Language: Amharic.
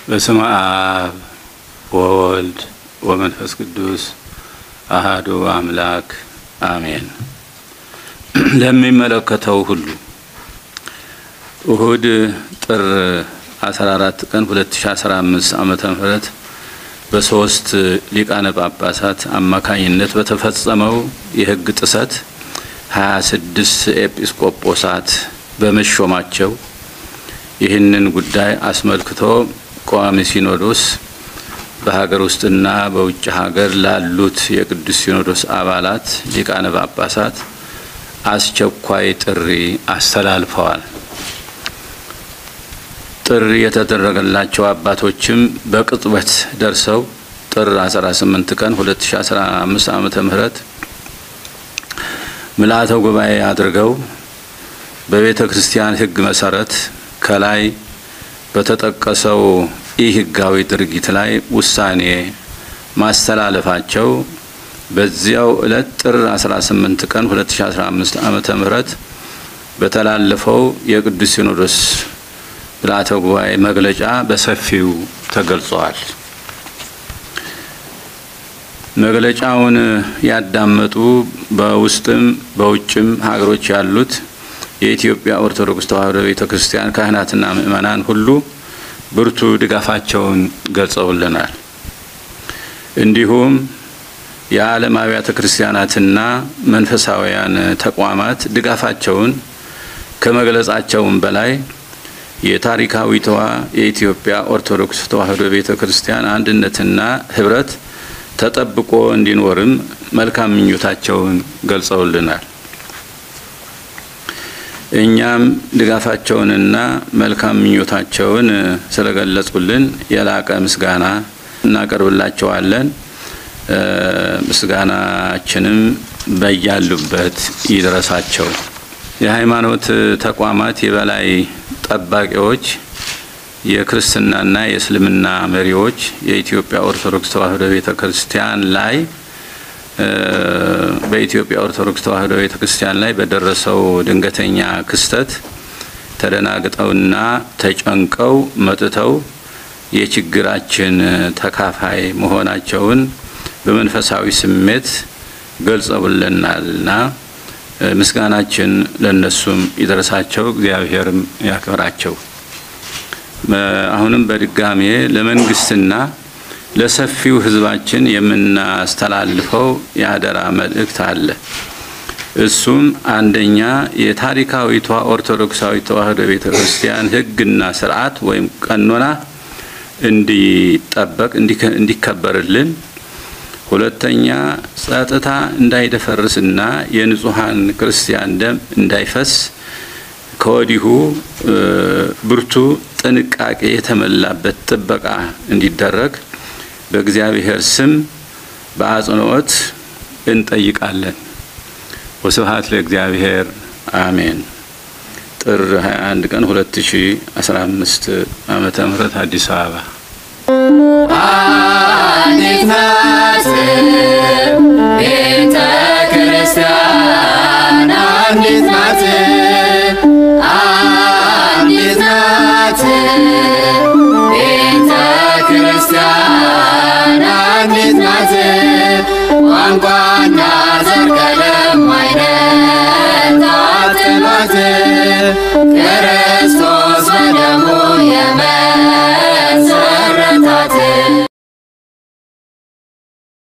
በስመ አብ ወወልድ ወመንፈስ ቅዱስ አሃዱ አምላክ አሜን። ለሚመለከተው ሁሉ እሁድ ጥር 14 ቀን 2015 ዓመተ ምህረት በሶስት ሊቃነ ጳጳሳት አማካኝነት በተፈጸመው የሕግ ጥሰት 26 ኤጲስቆጶሳት በመሾማቸው ይህንን ጉዳይ አስመልክቶ ቋሚ ሲኖዶስ በሀገር ውስጥና በውጭ ሀገር ላሉት የቅዱስ ሲኖዶስ አባላት ሊቃነ ጳጳሳት አስቸኳይ ጥሪ አስተላልፈዋል። ጥሪ የተደረገላቸው አባቶችም በቅጽበት ደርሰው ጥር 18 ቀን 2015 ዓመተ ምህረት ምልአተ ጉባኤ አድርገው በቤተ ክርስቲያን ሕግ መሰረት ከላይ በተጠቀሰው ኢ ሕጋዊ ድርጊት ላይ ውሳኔ ማስተላለፋቸው በዚያው ዕለት ጥር 18 ቀን 2015 ዓመተ ምህረት በተላለፈው የቅዱስ ሲኖዶስ ምልአተ ጉባኤ መግለጫ በሰፊው ተገልጸዋል። መግለጫውን ያዳመጡ በውስጥም በውጭም ሀገሮች ያሉት የኢትዮጵያ ኦርቶዶክስ ተዋሕዶ ቤተ ክርስቲያን ካህናትና ምእመናን ሁሉ ብርቱ ድጋፋቸውን ገልጸውልናል። እንዲሁም የዓለም አብያተ ክርስቲያናትና መንፈሳውያን ተቋማት ድጋፋቸውን ከመግለጻቸውም በላይ የታሪካዊቷ የኢትዮጵያ ኦርቶዶክስ ተዋሕዶ ቤተ ክርስቲያን አንድነትና ሕብረት ተጠብቆ እንዲኖርም መልካም ምኞታቸውን ገልጸውልናል። እኛም ድጋፋቸውንና መልካም ምኞታቸውን ስለገለጹልን የላቀ ምስጋና እናቀርብላቸዋለን። ምስጋናችንም በያሉበት ይድረሳቸው። የሃይማኖት ተቋማት የበላይ ጠባቂዎች፣ የክርስትናና የእስልምና መሪዎች የኢትዮጵያ ኦርቶዶክስ ተዋሕዶ ቤተ ክርስቲያን ላይ በኢትዮጵያ ኦርቶዶክስ ተዋሕዶ ቤተ ክርስቲያን ላይ በደረሰው ድንገተኛ ክስተት ተደናግጠውና ተጨንቀው መጥተው የችግራችን ተካፋይ መሆናቸውን በመንፈሳዊ ስሜት ገልጸውልናልና ምስጋናችን ለነሱም ይድረሳቸው፣ እግዚአብሔርም ያክብራቸው። አሁንም በድጋሜ ለመንግስትና ለሰፊው ሕዝባችን የምናስተላልፈው የአደራ መልእክት አለ። እሱም አንደኛ የታሪካዊቷ ኦርቶዶክሳዊ ተዋሕዶ ቤተ ክርስቲያን ሕግና ስርዓት ወይም ቀኖና እንዲጠበቅ እንዲከበርልን፣ ሁለተኛ ጸጥታ እንዳይደፈርስና የንጹሐን ክርስቲያን ደም እንዳይፈስ ከወዲሁ ብርቱ ጥንቃቄ የተሞላበት ጥበቃ እንዲደረግ በእግዚአብሔር ስም በአጽንኦት እንጠይቃለን። ወስብሐት ለእግዚአብሔር አሜን። ጥር 21 ቀን 2015 ዓመተ ምህረት አዲስ አበባ አንዲት ናት ቤተ ክርስቲያን አንዲት ናት አንዲት ናት ቤተ ክርስቲያን አንዲት ናት ቋንቋና ዘር ቀለም አይነት አትሏት ክርስቶስ በደሙ የመ